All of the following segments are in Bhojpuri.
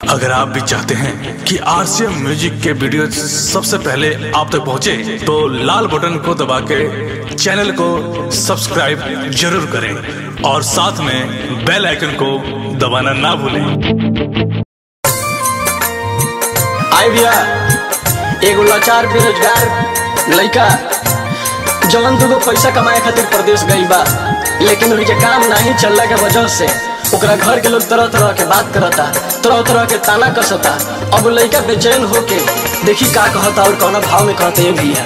अगर आप भी चाहते हैं कि आरसीएम म्यूजिक के वीडियो सबसे पहले आप तक पहुंचे, तो लाल बटन को दबा के चैनल को सब्सक्राइब जरूर करें और साथ में बेल आइकन को दबाना ना भूलें आई भैया एगो लाचार बेरोजगार लइका जवन दुगो पैसा कमाए खातिर प्रदेश गई बा लेकिन उनके काम नहीं चलला के वजह से ओकरा घर के लोग तरह तरह के बात करता तरह तरह के ताना कसता अब लइका बेचैन होके देखी का कहता और कौना भाव में कहते ये भैया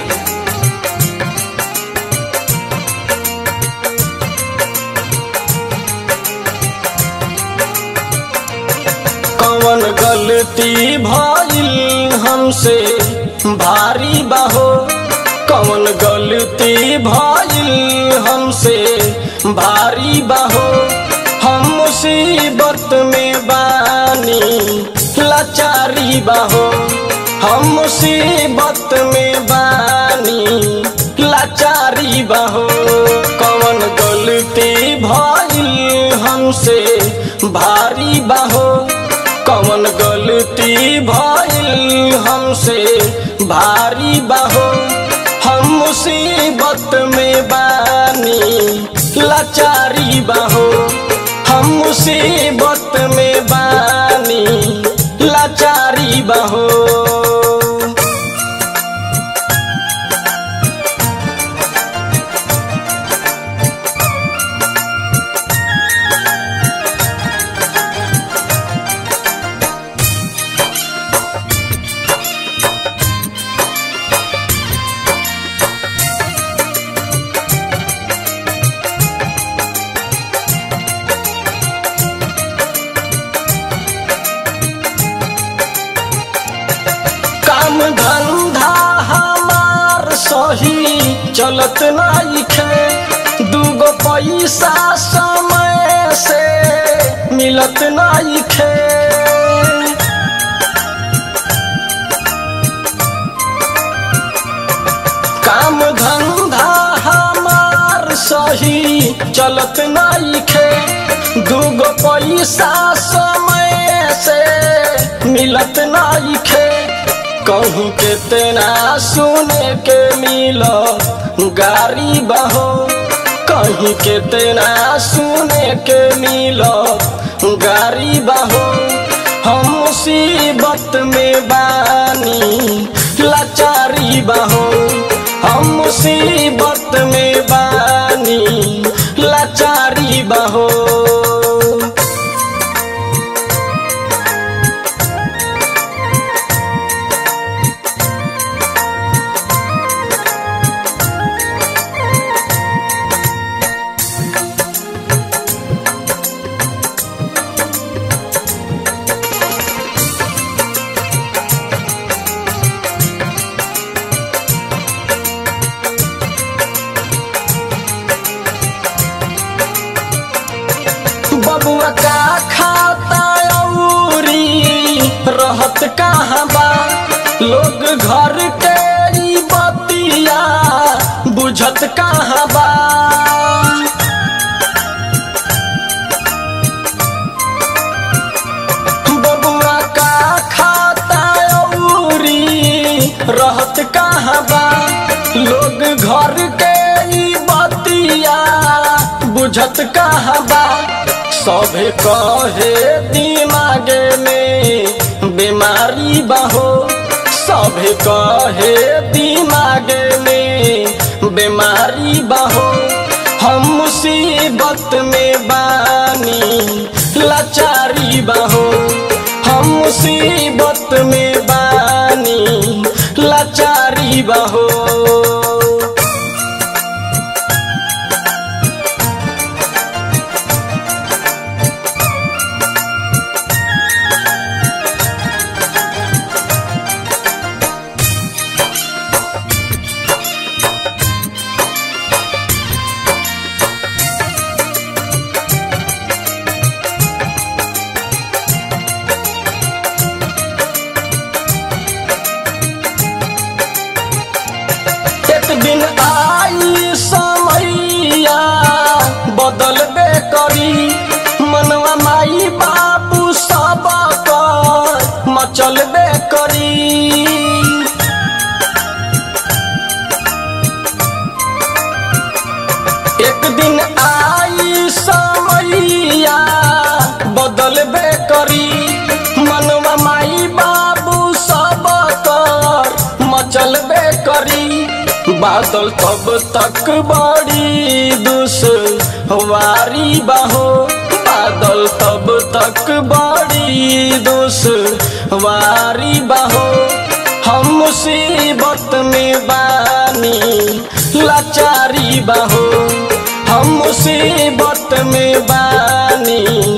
कौन गलती भइल हमसे भारी बाहो कौन गलती भइल हमसे भारी बाहो हम मुसीबत में बानी लाचारी बाहो हम मुसीबत में बानी लाचारी बाहो कौन गलती भइल हमसे भारी बाहो कौन गलती भइल हमसे भारी बाहो हम मुसीबत में बानी लाचारी बाहो हम मुसीबत में बानी लाचारी बाहो काम धंधा हमार सही चलत नइखे दूगो पैसा समय से मिलत नइखे काम धंधा हमार सही चलत नइखे दूगो पैसा समय से मिलत नइखे कहूँ के तेना सुने के मिलो गारी बहो कहीं के तेना सुने के मिलो गारी बहो हम मुसीबत में बानी लाचारी बहो हम मुसीबत में बानी लाचारी बहो बबुआ का खाता औरी रहत कहाँ बा लोग घर के ई बतिया बुझत कहाँ बा बबुआ का खाता औरी रहत कहाँ बा लोग घर के ई बतिया बुझत कहाँ बा सभे कहे दिमागे में बीमारी बहो सभे कहे दिमागे में बीमारी बहो हम मुसीबत में बानी लाचारी बहो हम मुसीबत में बानी लाचारी बहो बादल तब तक बड़ी दुश्वारी बाहो बादल तब तक बड़ी दुश्वारी बाहो हम मुसीबत में बानी लाचारी बाहो हम मुसीबत में बानी